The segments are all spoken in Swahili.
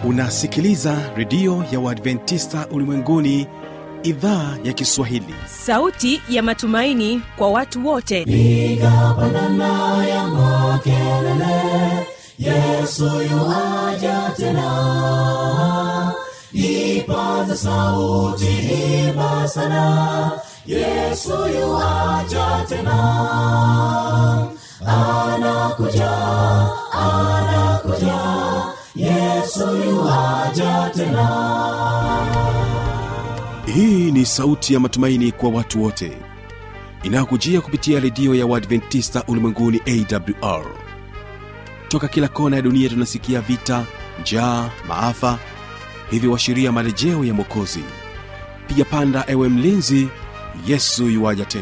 unasikiliza redio ya uadventista ulimwenguni idhaa ya kiswahili sauti ya matumaini kwa watu wote piga pandana ya makelele yesu yuaja tena ipaza sauti imba sana yesu yuaja tena anakuja anakuja yesu yuaja tena hii ni sauti ya matumaini kwa watu wote inayokujia kupitia redio ya uadventista ulimwenguni awr toka kila kona ya dunia tunasikia vita njaa maafa hivyo washiria marejeo ya mwokozi piga panda ewe mlinzi yesu yuwaja tena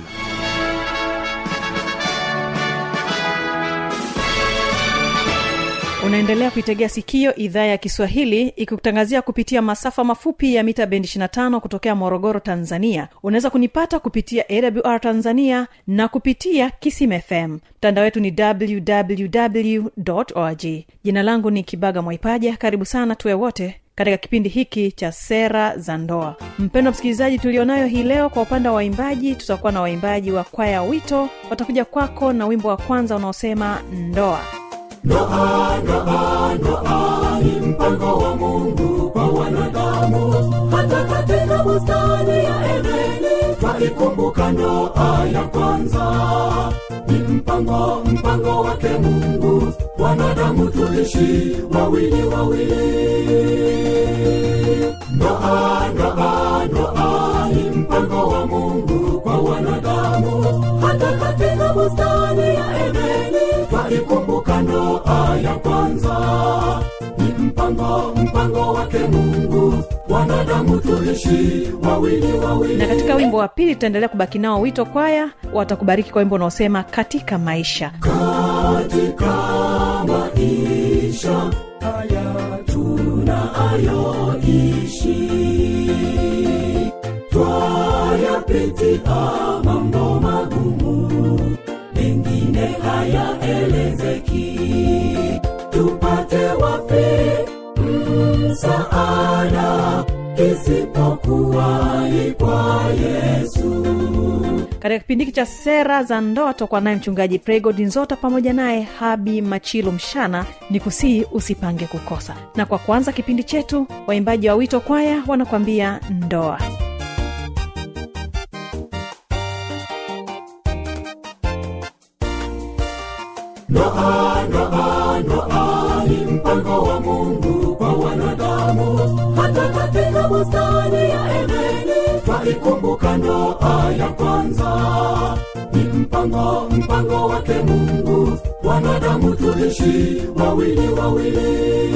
unaendelea kuitegea sikio idhaa ya kiswahili ikikutangazia kupitia masafa mafupi ya mita bendi 25 kutokea morogoro tanzania unaweza kunipata kupitia awr tanzania na kupitia kisim fm mtandao wetu ni www org jina langu ni kibaga mwaipaja karibu sana tuwe wote katika kipindi hiki cha sera za ndoa mpendo msikilizaji tulionayo hii leo kwa upande wa waimbaji tutakuwa na waimbaji wa kwaya wito watakuja kwako na wimbo wa kwanza unaosema ndoa ndoa ndoa ndoa ni mpango wa mungu kwa wanadamu hata katika bustani ya edeni twaikumbuka ndoa ya kwanza ni mpango mpango wake mungu wanadamu tuishi wawili wawili ndoa ndoa ndoa ni mpango wa mungu kwa wanadamu hata katika bustani ya edeni twaikumbuka ndoa ya kwanza ni mpango mpango wake mungu wanadamu tuishi wawili wawili na katika wimbo wa pili tutaendelea kubaki nao wito kwaya watakubariki kwa wimbo unaosema katika maisha katika maisha haya tunayoishi twayapitia mambo magumu mengine hayaelezeki tupate wapi msaada isipokuwa ni kwa yesu katika kipindi hiki cha sera za ndoa tutakuwa naye mchungaji pregod nzota pamoja naye habi machilu mshana ni kusii usipange kukosa na kwa kwanza kipindi chetu waimbaji wa wito kwaya wanakuambia ndoa ndoa ndoa ndoa ni mpango wa mungu kwa wanadamu hata katika bustani ya edeni twaikumbuka ndoa ya kwanza ni mpango mpango wake mungu wanadamu tuishi wawili wawili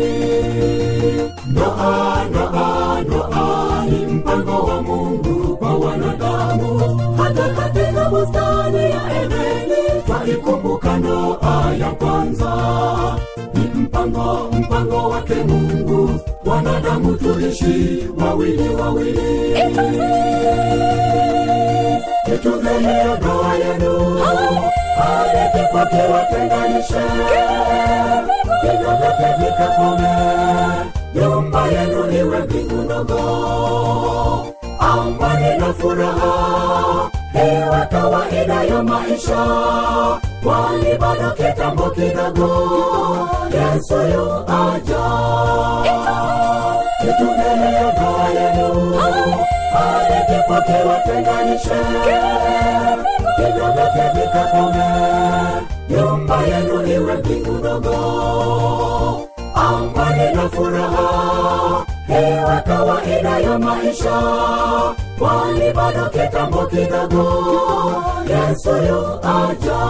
ndoa ndoa ndoa ni mpango wa mungu kwa wanadamu hata katika bustani ya edeni twaikumbuka ndoa ya kwanza ni mpango mpango wake mungu wanadamu tuishi wawili wawili ituze hiyo ndoa yenu hadi kifo kiwatenganishe hivyo vyote vikakome nyumba yenu iwe mbingu ndogo amani na furaha iwe kawaida ya maisha kwani bado kitambo kidogo yesu yu aja itumeleo ndoa yenu hadi kifo kiwatenganishe hivyo vyote vikakome nyumba yenu iwe mbingu ndogo amani na furaha iwe kawaida ya maisha kwani bado kitambo kidogo yesu yu aja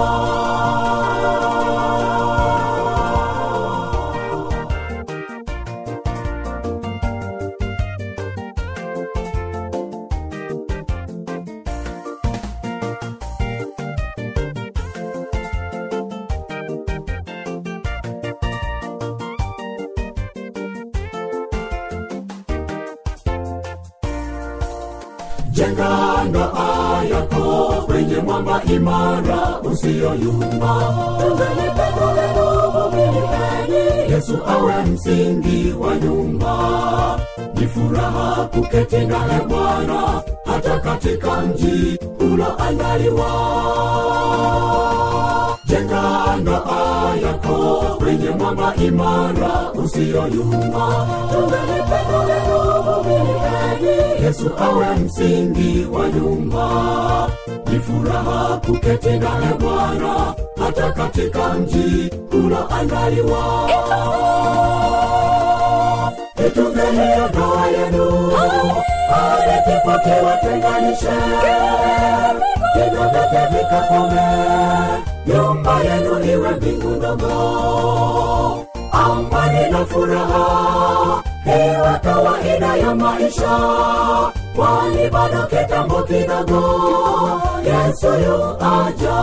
jenga ndoa yako kwenye mwamba imara usiyoyumba tunzeni pendo lenu vumilieni yesu awe msingi wa nyumba ni furaha kuketi naye bwana hata katika mji uloandaliwa jenga ndoa yako kwenye mwamba imara usiyoyumba tungeni pendo lenu vumilieni yesu awe msingi wa nyumba ni furaha kuketi naye bwana hata katika mji uloandaliwa itungeni ndoa yenu ale kifo kiwatenganishe vigo vyote vikakome nyumba yenu iwe mbingu ndogo amani na furaha iwe kawaida ya maisha kwani bado kitambo kidogo yesu yu aja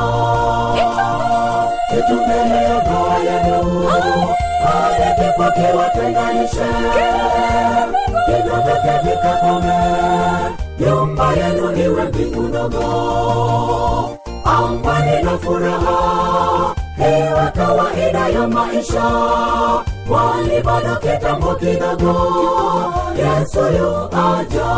itungeni ndoa yenu ale kifo kiwatenganishe vigo vyote vikakome nyumba yenu iwe mbingu ndogo amani na furaha iwe kawaida ya maisha kwani bado kitambo kidogo yesu yu aja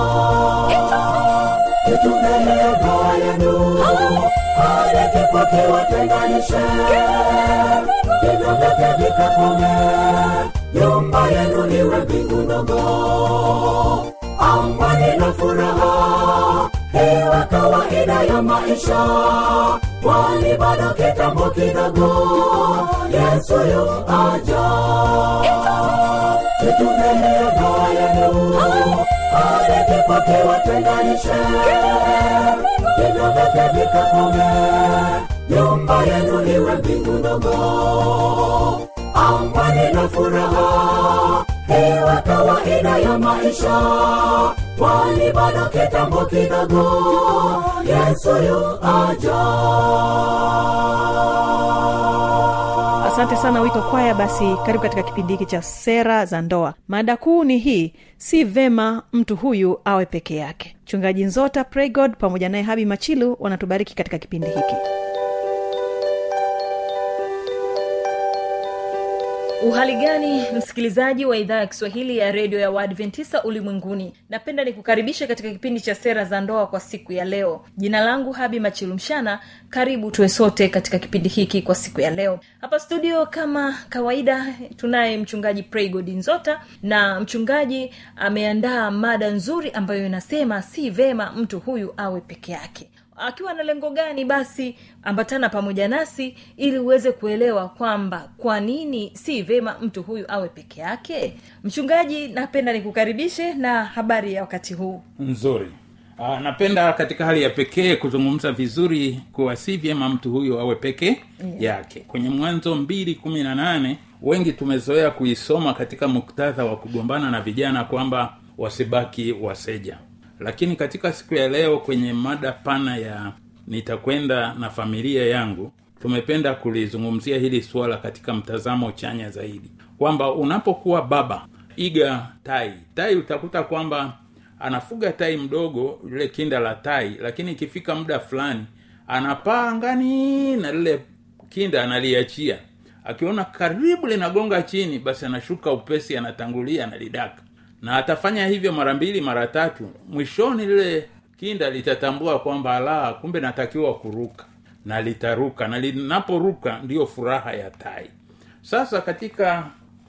itungeni ndoa yenu ale kifo kiwatenganishe vigo vyote vikakome nyumba yenu iwe mbingu ndogo amani na furaha iwe kawaida ya maisha kwani bado kitambo kidogo yesu yu aja itungeni ndoa yenu ale kifo kiwatenganishe vigo vyote vikakome nyumba yenu iwe mbingu ndogo amani na furaha iwe kawaida ya maisha kwani bado kitambo kidogo yesu yu aja asante sana wito kwaya basi karibu katika kipindi hiki cha sera za ndoa mada kuu ni hii si vema mtu huyu awe peke yake mchungaji nzota praygod pamoja naye habi machilu wanatubariki katika kipindi hiki uhali gani msikilizaji wa idhaa ya kiswahili ya redio ya waadventista ulimwenguni napenda nikukaribisha katika kipindi cha sera za ndoa kwa siku ya leo jina langu habi machilumshana karibu tuwe sote katika kipindi hiki kwa siku ya leo hapa studio kama kawaida tunaye mchungaji praygod nzota na mchungaji ameandaa mada nzuri ambayo inasema si vema mtu huyu awe peke yake akiwa na lengo gani basi ambatana pamoja nasi ili uweze kuelewa kwamba kwa nini si vema mtu huyu awe peke yake mchungaji napenda nikukaribishe na habari ya wakati huu nzuri Aa, napenda katika hali ya pekee kuzungumza vizuri kuwa si vyema mtu huyo awe peke yeah. yake kwenye mwanzo mbili kumi na nane wengi tumezoea kuisoma katika muktadha wa kugombana na vijana kwamba wasibaki waseja lakini katika siku ya leo kwenye mada pana ya nitakwenda na familia yangu tumependa kulizungumzia hili suala katika mtazamo chanya zaidi kwamba unapokuwa baba iga tai tai utakuta kwamba anafuga tai mdogo lile kinda la tai lakini ikifika muda fulani anapaa angani na lile kinda analiachia akiona karibu linagonga chini basi anashuka upesi anatangulia analidaka na atafanya hivyo mara mbili mara tatu mwishoni lile kinda litatambua kwamba la kumbe natakiwa kuruka na litaruka na linaporuka ndiyo furaha ya tai sasa katika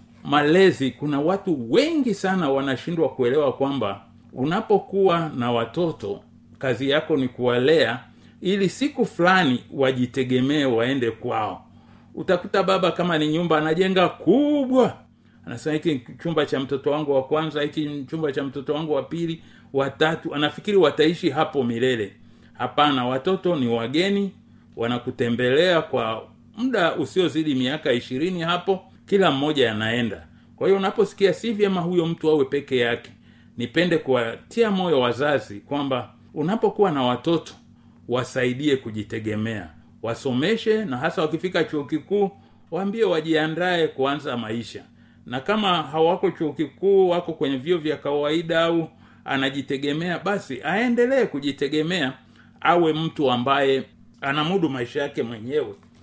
malezi kuna watu wengi sana wanashindwa kuelewa kwamba unapokuwa na watoto kazi yako ni kuwalea ili siku fulani wajitegemee waende kwao utakuta baba kama ni nyumba anajenga kubwa anasema hiki chumba cha mtoto wangu wa kwanza hiki chumba cha mtoto wangu wa pili watatu anafikiri wataishi hapo milele hapana watoto ni wageni wanakutembelea kwa muda usiozidi miaka ishirini hapo kila mmoja anaenda kwa hiyo unaposikia si vyema huyo mtu awe peke yake nipende kuwatia moyo wazazi kwamba unapokuwa na watoto wasaidie kujitegemea wasomeshe na hasa wakifika chuo kikuu waambie wajiandae kuanza maisha na kama hawako chuo kikuu wako kwenye vyo vya kawaida au anajitegemea basi aendelee kujitegemea awe mtu ambaye anamudu maisha yake mwenyewe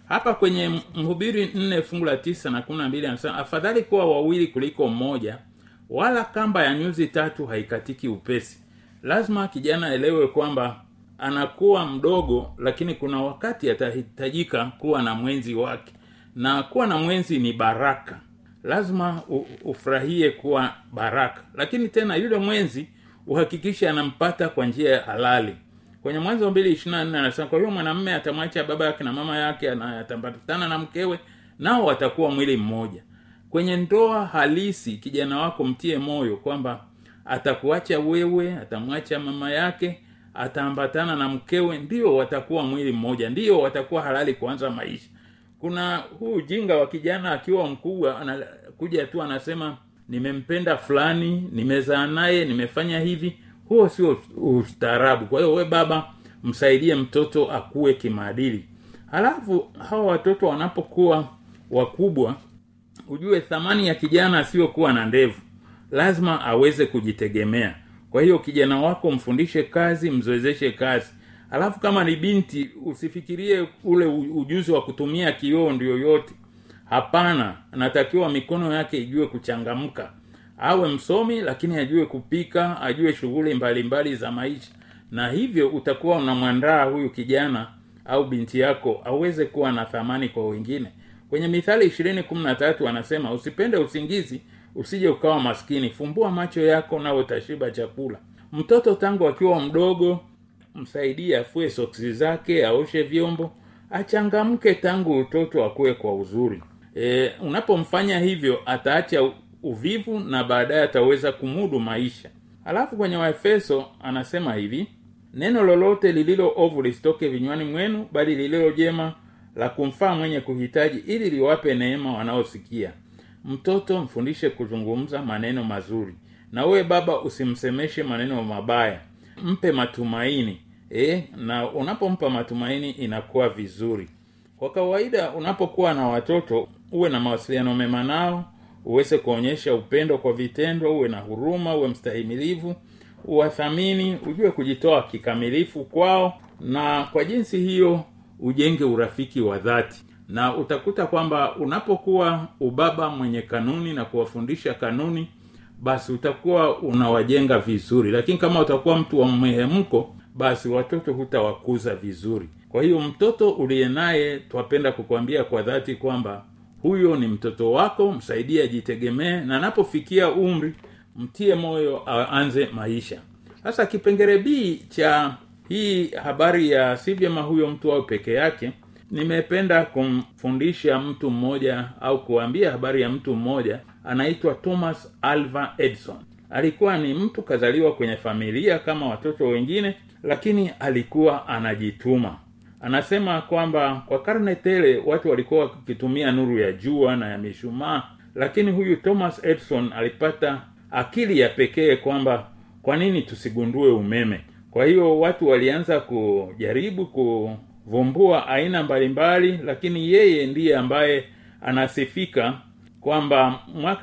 hapa kwenye mhubiri nne fungu la tisa na kumi na mbili anasema afadhali kuwa wawili kuliko mmoja wala kamba ya nyuzi tatu haikatiki upesi lazima kijana aelewe kwamba anakuwa mdogo lakini kuna wakati atahitajika kuwa na mwenzi wake na kuwa na mwenzi ni baraka lazima u- ufurahie kuwa baraka lakini tena yule mwenzi uhakikishe anampata kwa njia ya halali kwenye mwanzo mbili ishiri na nne anasema kwa hiyo mwanamme atamwacha baba yake na mama yake na atambatana na mkewe nao watakuwa mwili mmoja kwenye ndoa halisi kijana wako mtie moyo kwamba atakuacha wewe atamwacha mama yake ataambatana na mkewe ndio watakuwa mwili mmoja ndio watakuwa halali kuanza maisha kuna huu ujinga wa kijana akiwa mkubwa anakuja tu anasema nimempenda fulani nimezaa naye nimefanya hivi huo sio ustaarabu kwa hiyo we baba msaidie mtoto akuwe kimaadili halafu hawa watoto wanapokuwa wakubwa ujue thamani ya kijana asiyokuwa na ndevu lazima aweze kujitegemea kwa hiyo kijana wako mfundishe kazi mzoezeshe kazi alafu kama ni binti usifikirie ule u- ujuzi wa kutumia kioo ndio yote hapana anatakiwa mikono yake ijue kuchangamka awe msomi lakini ajue kupika ajue shughuli mbalimbali za maisha na hivyo utakuwa unamwandaa huyu kijana au binti yako aweze kuwa na thamani kwa wengine kwenye mithali ishirini kumi na tatu anasema usipende usingizi usije ukawa maskini fumbua macho yako na utashiba chakula mtoto tangu akiwa mdogo msaidie afue soksi zake aoshe vyombo achangamke tangu utoto akuwe kwa uzuri e, unapomfanya hivyo ataacha u- uvivu na baadaye ataweza kumudu maisha alafu kwenye waefeso anasema hivi neno lolote lililo ovu lisitoke vinywani mwenu bali lililo jema la kumfaa mwenye kuhitaji ili liwape neema wanaosikia mtoto mfundishe kuzungumza maneno mazuri na wewe baba usimsemeshe maneno mabaya mpe matumaini e, na unapompa matumaini inakuwa vizuri kwa kawaida unapokuwa na watoto uwe na mawasiliano mema nao uweze kuonyesha upendo kwa vitendo uwe na huruma uwe mstahimilivu uwathamini ujue kujitoa kikamilifu kwao na kwa jinsi hiyo ujenge urafiki wa dhati na utakuta kwamba unapokuwa ubaba mwenye kanuni na kuwafundisha kanuni basi utakuwa unawajenga vizuri lakini kama utakuwa mtu wa mhemko basi watoto hutawakuza vizuri kwa hiyo mtoto uliye naye twapenda kukwambia kwa dhati kwamba huyo ni mtoto wako msaidie ajitegemee na anapofikia umri mtie moyo aanze maisha sasa kipengere b cha hii habari ya si vyema huyo mtu au peke yake nimependa kumfundisha mtu mmoja au kuambia habari ya mtu mmoja anaitwa thomas alva edison alikuwa ni mtu kazaliwa kwenye familia kama watoto wengine lakini alikuwa anajituma anasema kwamba kwa karne tele watu walikuwa wakitumia nuru ya jua na ya mishumaa lakini huyu thomas edison alipata akili ya pekee kwamba kwa nini tusigundue umeme kwa hiyo watu walianza kujaribu kuvumbua aina mbalimbali lakini yeye ndiye ambaye anasifika kwamba mwaka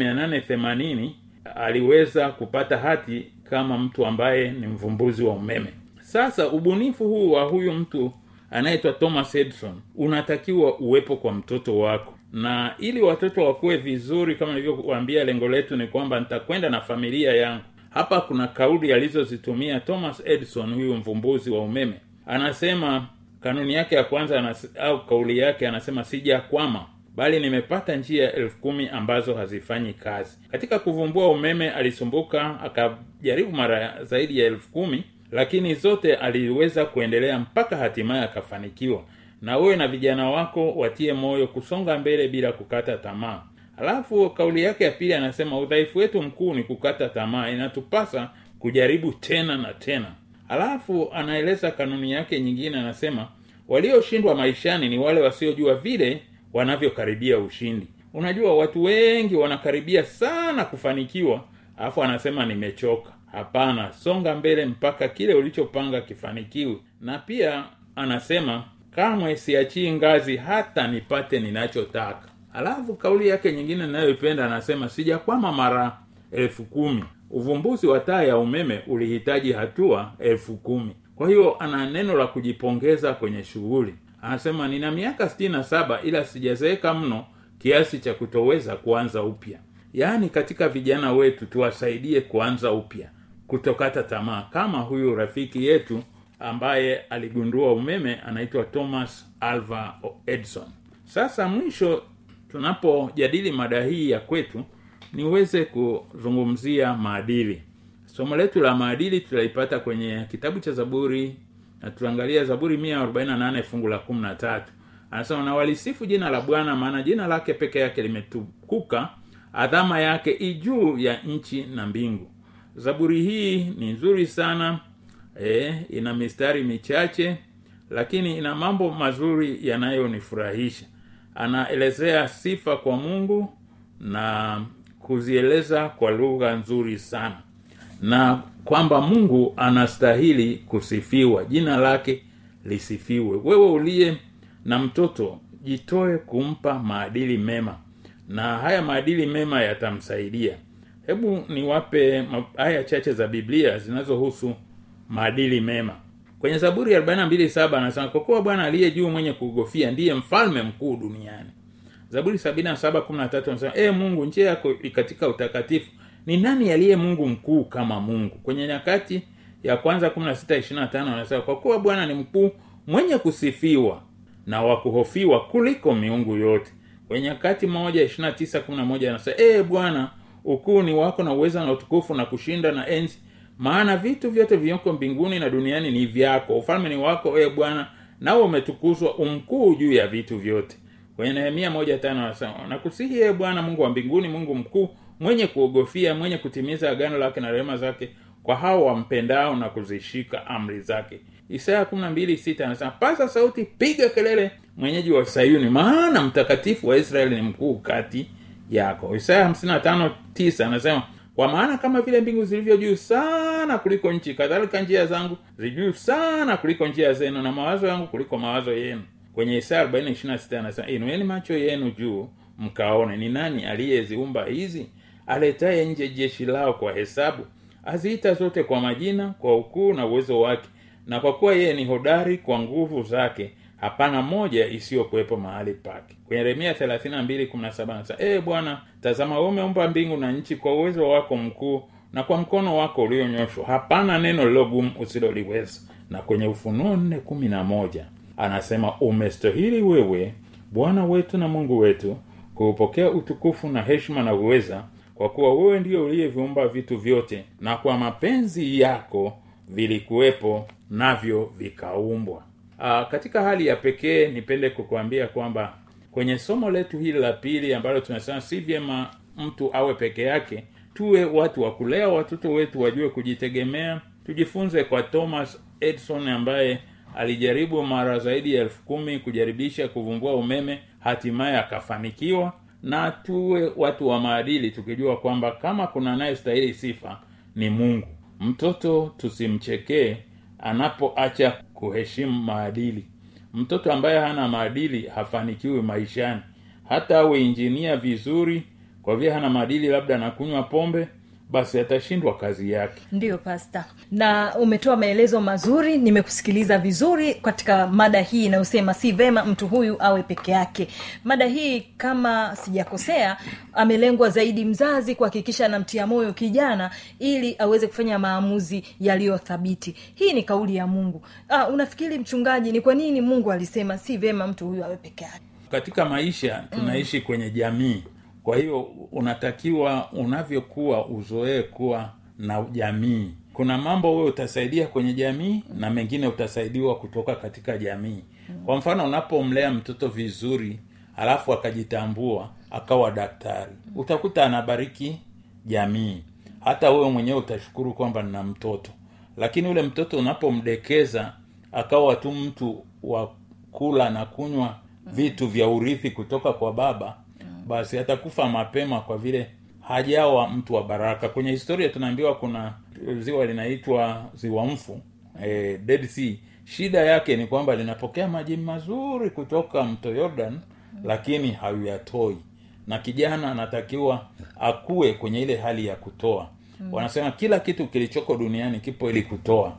1880 aliweza kupata hati kama mtu ambaye ni mvumbuzi wa umeme sasa ubunifu huu wa huyu mtu anaitwa thomas edison unatakiwa uwepo kwa mtoto wako na ili watoto wakuwe vizuri kama nilivyokuambia lengo letu ni kwamba nitakwenda na familia yangu hapa kuna kauli alizozitumia thomas edison huyu mvumbuzi wa umeme anasema kanuni yake ya kwanza anas, au kauli yake anasema sijakwama bali nimepata njia elfu kumi ambazo hazifanyi kazi katika kuvumbua umeme alisumbuka akajaribu mara zaidi ya elfu kumi lakini zote aliweza kuendelea mpaka hatimaye akafanikiwa na wewe na vijana wako watie moyo kusonga mbele bila kukata tamaa alafu kauli yake ya pili anasema udhaifu wetu mkuu ni kukata tamaa inatupasa kujaribu tena na tena alafu anaeleza kanuni yake nyingine anasema walioshindwa maishani ni wale wasiojua vile wanavyokaribia ushindi unajua watu wengi wanakaribia sana kufanikiwa alafu anasema nimechoka hapana songa mbele mpaka kile ulichopanga kifanikiwe na pia anasema kamwe siachii ngazi hata nipate ninachotaka alafu kauli yake nyingine ninayoipenda anasema sijakwama mara elfu kumi uvumbuzi wa taa ya umeme ulihitaji hatua elfu kumi kwa kwa hiyo ana neno la kujipongeza kwenye shughuli anasema nina miaka sitini na saba ila sijazeeka mno kiasi cha kutoweza kuanza upya yaani katika vijana wetu tuwasaidie kuanza upya kutokata tamaa kama huyu rafiki yetu ambaye aligundua umeme anaitwa thomas alva edison sasa mwisho tunapojadili mada hii ya kwetu niweze kuzungumzia maadili somo letu la maadili tutaipata kwenye kitabu cha zaburi na tutaangalia zaburi 148 fungu la 13 anasema na walisifu jina la bwana maana jina lake peke yake limetukuka adhama yake ijuu ya nchi na mbingu zaburi hii ni nzuri sana e, ina mistari michache lakini ina mambo mazuri yanayonifurahisha anaelezea sifa kwa mungu na kuzieleza kwa lugha nzuri sana na kwamba mungu anastahili kusifiwa jina lake lisifiwe wewe uliye na mtoto jitoe kumpa maadili mema na haya maadili mema yatamsaidia hebu niwape ma- aya chache za biblia zinazohusu maadili mema kwenye zaburi 427 anasema kwa kuwa bwana aliye juu mwenye kugofia ndiye mfalme mkuu duniani zaburi 77:13 anasema e mungu njia yako katika utakatifu ni nani aliye mungu mkuu kama mungu kwenye nyakati ya kwanza 16:25 anasema kwa kuwa bwana ni mkuu mwenye kusifiwa na wa kuhofiwa kuliko miungu yote kwenye nyakati moja 29:11 anasema e bwana ukuu ni wako na uweza na utukufu na kushinda na enzi maana vitu vyote vilivyoko mbinguni na duniani ni vyako ufalme ni wako e bwana nawe umetukuzwa umkuu juu ya vitu vyote kwenye nehemia moja tano anasema nakusihi e bwana mungu wa mbinguni mungu mkuu mwenye kuogofia mwenye kutimiza agano lake na rehema zake kwa hao wampendao na kuzishika amri zake isaya 12:6 anasema pasa sauti piga kelele mwenyeji wa sayuni maana mtakatifu wa israeli ni mkuu kati yako isaya 55:9 anasema kwa maana kama vile mbingu zilivyo juu sana kuliko nchi kadhalika njia zangu zijuu sana kuliko njia zenu na mawazo yangu kuliko mawazo yenu kwenye isaya 40:26 anasema inueni macho yenu juu mkaone ni nani aliyeziumba hizi aletaye nje jeshi lao kwa hesabu aziita zote kwa majina kwa ukuu na uwezo wake na kwa kuwa yeye ni hodari kwa nguvu zake hapana moja isiyokuwepo mahali pake kwenye yeremia 32:17 anasema ee bwana tazama wewe umeumba mbingu na nchi kwa uwezo wako mkuu na kwa mkono wako ulionyoshwa hapana neno lilogumu usiloliweza na kwenye ufunuo 4:11 anasema umestahili wewe bwana wetu na mungu wetu kuupokea utukufu na heshima na uweza kwa kuwa wewe ndiyo uliyeviumba vitu vyote na kwa mapenzi yako vilikuwepo navyo vikaumbwa Aa, katika hali ya pekee nipende kukuambia kwamba kwenye somo letu hili la pili ambalo tunasema si vyema mtu awe peke yake tuwe watu wa kulea watoto wetu wajue kujitegemea tujifunze kwa thomas edison ambaye alijaribu mara zaidi ya elfu kumi kujaribisha kuvumbua umeme hatimaye akafanikiwa na tuwe watu wa maadili tukijua kwamba kama kuna anayestahili sifa ni mungu mtoto tusimchekee anapoacha kuheshimu maadili mtoto ambaye hana maadili hafanikiwi maishani hata awe injinia vizuri kwa vile hana maadili labda anakunywa pombe basi atashindwa kazi yake ndiyo pasta na umetoa maelezo mazuri nimekusikiliza vizuri katika mada hii inayosema si vema mtu huyu awe peke yake mada hii kama sijakosea amelengwa zaidi mzazi kuhakikisha anamtia moyo kijana ili aweze kufanya maamuzi yaliyothabiti hii ni kauli ya mungu ah, unafikiri mchungaji ni kwa nini mungu alisema si vema mtu huyu awe peke yake katika maisha tunaishi mm. kwenye jamii kwa hiyo unatakiwa unavyokuwa uzoee kuwa na jamii kuna mambo wewe utasaidia kwenye jamii na mengine utasaidiwa kutoka katika jamii kwa mfano unapomlea mtoto vizuri alafu akajitambua akawa daktari utakuta anabariki jamii hata wewe mwenyewe utashukuru kwamba nina mtoto lakini ule mtoto unapomdekeza akawa tu mtu wa kula na kunywa vitu vya urithi kutoka kwa baba basi atakufa mapema kwa vile hajawa mtu wa baraka kwenye historia tunaambiwa kuna ziwa linaitwa ziwa mfu eh, dead sea shida yake ni kwamba linapokea maji mazuri kutoka mto yordan lakini hauyatoi na kijana anatakiwa akue kwenye ile hali ya kutoa mm. wanasema kila kitu kilichoko duniani kipo ili kutoa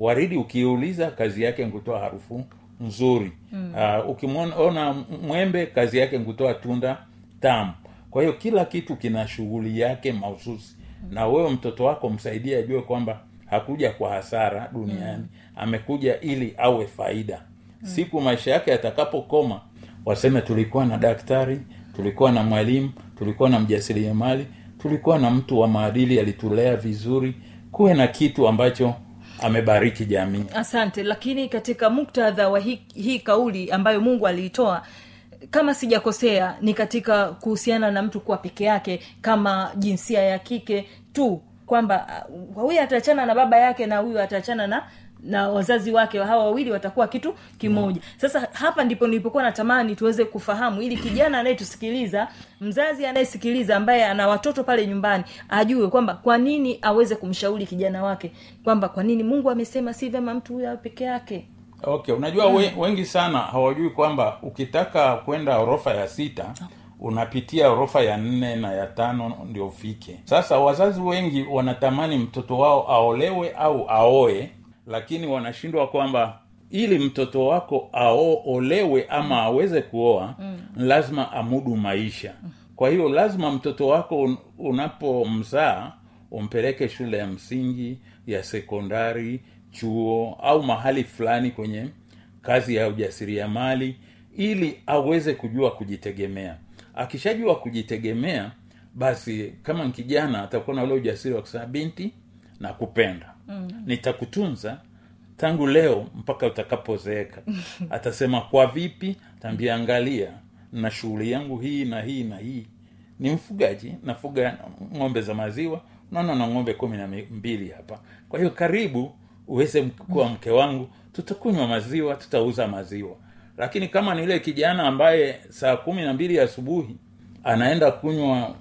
waridi ukiuliza kazi yake ni kutoa harufu nzuri mm. uh, ukimwona mwembe kazi yake ni kutoa tunda tamu kwa hiyo kila kitu kina shughuli yake mahususi mm. na wewe mtoto wako msaidie ajue kwamba hakuja kwa hasara duniani mm. amekuja ili awe faida mm. siku maisha yake yatakapokoma waseme tulikuwa na daktari tulikuwa na mwalimu tulikuwa na mjasiriamali tulikuwa na mtu wa maadili alitulea vizuri kuwe na kitu ambacho amebariki jamii asante lakini katika muktadha wa hii, hii kauli ambayo mungu aliitoa kama sijakosea ni katika kuhusiana na mtu kuwa peke yake kama jinsia ya kike tu kwamba uh, huyu ataachana na baba yake na huyu ataachana na na wazazi wake hawa wawili watakuwa kitu kimoja sasa hapa ndipo nilipokuwa natamani tuweze kufahamu ili kijana anayetusikiliza mzazi anayesikiliza ambaye ana watoto pale nyumbani ajue kwamba kwa nini aweze kumshauri kijana wake kwamba kwa nini mungu amesema si vyema mtu huyo awe peke yake okay unajua mm. we, wengi sana hawajui kwamba ukitaka kwenda orofa ya sita unapitia orofa ya nne na ya tano ndio ufike sasa wazazi wengi wanatamani mtoto wao aolewe au aoe lakini wanashindwa kwamba ili mtoto wako aolewe ama aweze kuoa mm. lazima amudu maisha kwa hiyo lazima mtoto wako un, unapomzaa umpeleke shule ya msingi ya sekondari chuo au mahali fulani kwenye kazi ya ujasiriamali ili aweze kujua kujitegemea akishajua kujitegemea basi kama kijana atakuwa na ule ujasiri wa kusema binti na kupenda mm. nitakutunza tangu leo mpaka utakapozeeka atasema kwa vipi tambia angalia na shughuli yangu hii na hii na hii ni mfugaji nafuga ng'ombe za maziwa naona na ng'ombe kumi na mbili hapa kwa hiyo karibu uweze kuwa mke wangu tutakunywa maziwa tutauza maziwa lakini kama ni ile kijana ambaye saa kumi na mbili asubuhi anaenda kunywa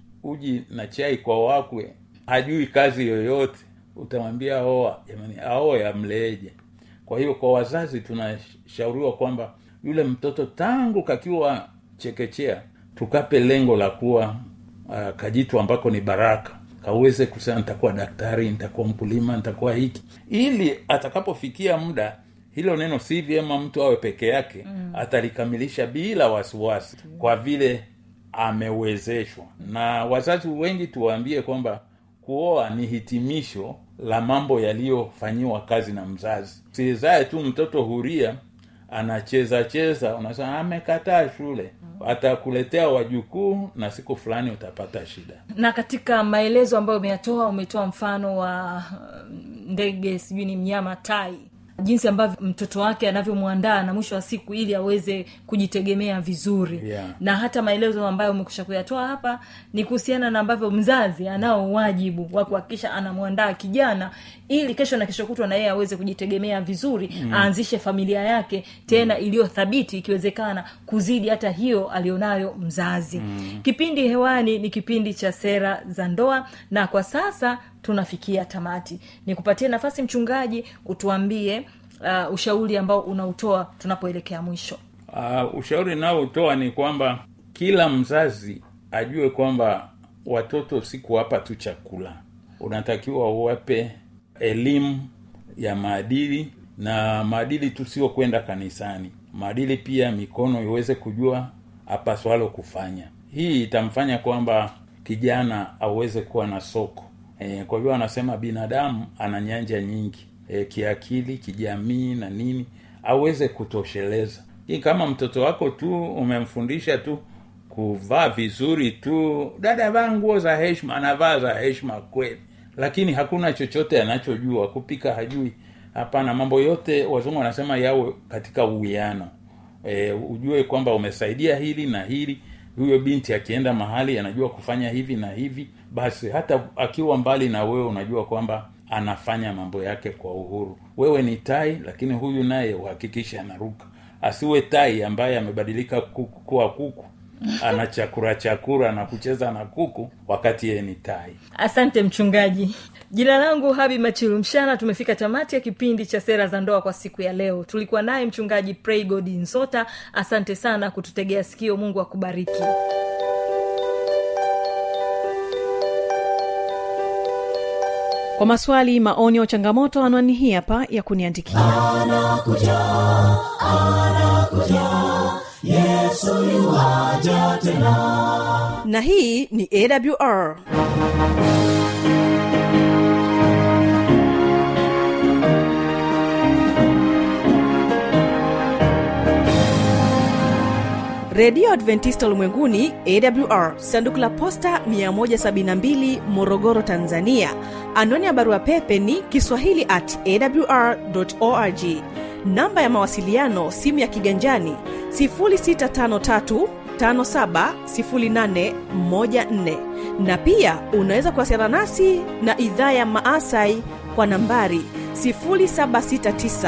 uji na chai kwa wakwe hajui kazi yoyote utamwambia oa jamani aoe amleeje kwa hiyo kwa wazazi tunashauriwa kwamba yule mtoto tangu kakiwa chekechea tukape lengo la kuwa uh, kajitu ambako ni baraka kaweze kusema nitakuwa daktari nitakuwa mkulima nitakuwa hiki ili atakapofikia muda hilo neno si vyema mtu awe peke yake mm. atalikamilisha bila wasiwasi kwa vile amewezeshwa na wazazi wengi tuwaambie kwamba kuoa ni hitimisho la mambo yaliyofanyiwa kazi na mzazi sizae tu mtoto huria anacheza cheza unasema amekataa shule atakuletea wajukuu na siku fulani utapata shida na katika maelezo ambayo umeyatoa umetoa mfano wa ndege sijui ni mnyama tai jinsi ambavyo mtoto wake anavyomwandaa na mwisho wa siku ili aweze kujitegemea vizuri Yeah. na hata maelezo ambayo umekusha kuyatoa hapa ni kuhusiana na ambavyo mzazi anao wajibu wa kuhakikisha anamwandaa kijana ili kesho na kesho kutwa na yeye aweze kujitegemea vizuri mm. aanzishe familia yake tena mm. iliyothabiti ikiwezekana kuzidi hata hiyo alionayo mzazi mm. kipindi hewani ni kipindi cha sera za ndoa na kwa sasa tunafikia tamati nikupatie nafasi mchungaji utuambie uh, ushauri ambao unautoa tunapoelekea mwisho uh, ushauri naotoa ni kwamba kila mzazi ajue kwamba watoto si kuwapa tu chakula unatakiwa uwape elimu ya maadili na maadili tu sio kwenda kanisani maadili pia mikono iweze kujua apaswalo kufanya hii itamfanya kwamba kijana aweze kuwa na soko e, kwa hivyo anasema binadamu ana nyanja nyingi e, kiakili kijamii na nini aweze kutosheleza hii kama mtoto wako tu umemfundisha tu kuvaa vizuri tu dada vaa nguo za heshima anavaa za heshima kweli lakini hakuna chochote anachojua kupika hajui hapana mambo yote wazungu wanasema yawe katika uwiano e, ujue kwamba umesaidia hili na hili huyo binti akienda mahali anajua kufanya hivi na hivi basi hata akiwa mbali na wewe unajua kwamba anafanya mambo yake kwa uhuru wewe ni tai lakini huyu naye uhakikishe anaruka asiwe tai ambaye amebadilika kuku kuwa kuku ana chakura chakura na kucheza na kuku wakati yeye ni tai asante mchungaji jina langu habi machilu mshana tumefika tamati ya kipindi cha sera za ndoa kwa siku ya leo tulikuwa naye mchungaji praygod nsota asante sana kututegea sikio mungu akubariki kwa kwa maswali maoni au changamoto anwani hii hapa ya kuniandikia na hii ni awr redio adventista ulimwenguni awr sanduku la posta 172 morogoro tanzania anwani ya barua pepe ni kiswahili at awr org namba ya mawasiliano simu ya kiganjani 653 570814 na pia unaweza kuwasiliana nasi na idhaa ya maasai kwa nambari 769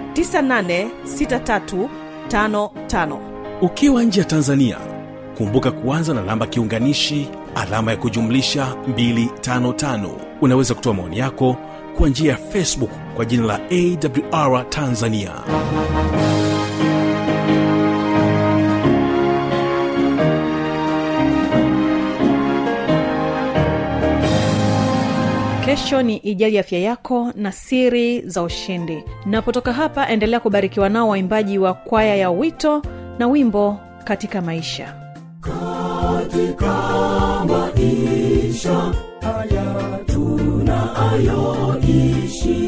986355 ukiwa nje ya tanzania kumbuka kuanza na namba kiunganishi alama ya kujumlisha 255 unaweza kutoa maoni yako kwa njia ya facebook kwa jina la awr tanzania kesho ni ijali afya yako na siri za ushindi napotoka hapa endelea kubarikiwa nao waimbaji wa kwaya ya wito na wimbo katika maisha katika maisha haya tunayoishi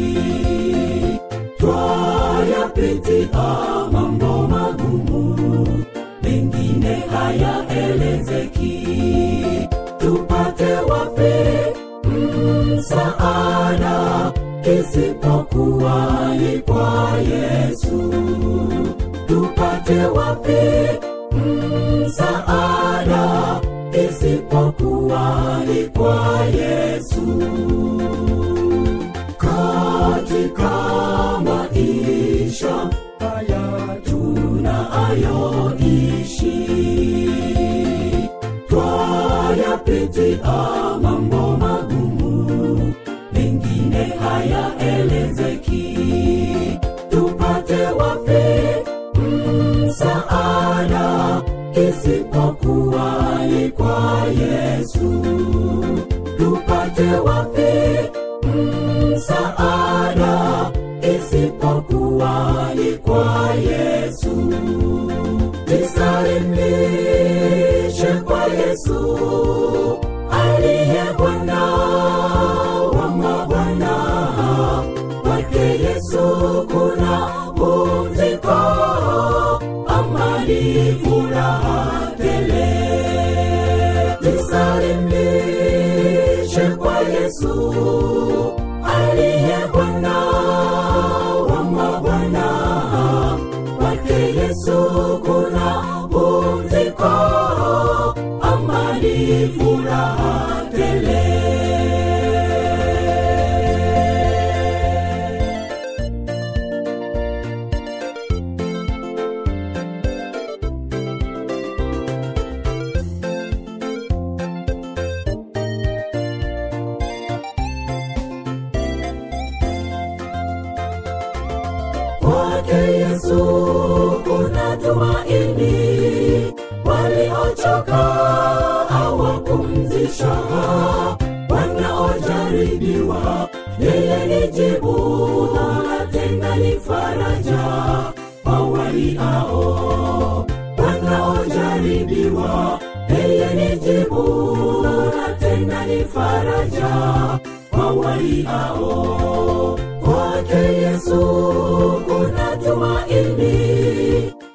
twayapitia mambo magumu mengine hayaelezeki tupate wapi msaada isipokuwa ni kwa yesu tupate wapi msaada isipokuwa ni kwa yesu katika maisha haya tunayoishi twayapitia mambo magumu mengine hayaelezeki tupate wapi msaada isipokuwa ni kwa yesu tupate wapi msaada isipokuwa ni kwa yesu jisalimishe kwa yesu aliye bwana wa mabwana kwake yesu kuna pumziko amani furaha tele jisalimishe kwa yesu aliye bwana wa mabwana kwake yesu kuna pumziko amani furaha tele kwake yesu kuna tumaini waliochoka awapumzisha wanaojaribiwa yeye ni jibu na tena ni faraja wawaliao wanaojaribiwa yeye ni jibu na tena ni faraja wawaliao kwake yesu kuna tumaini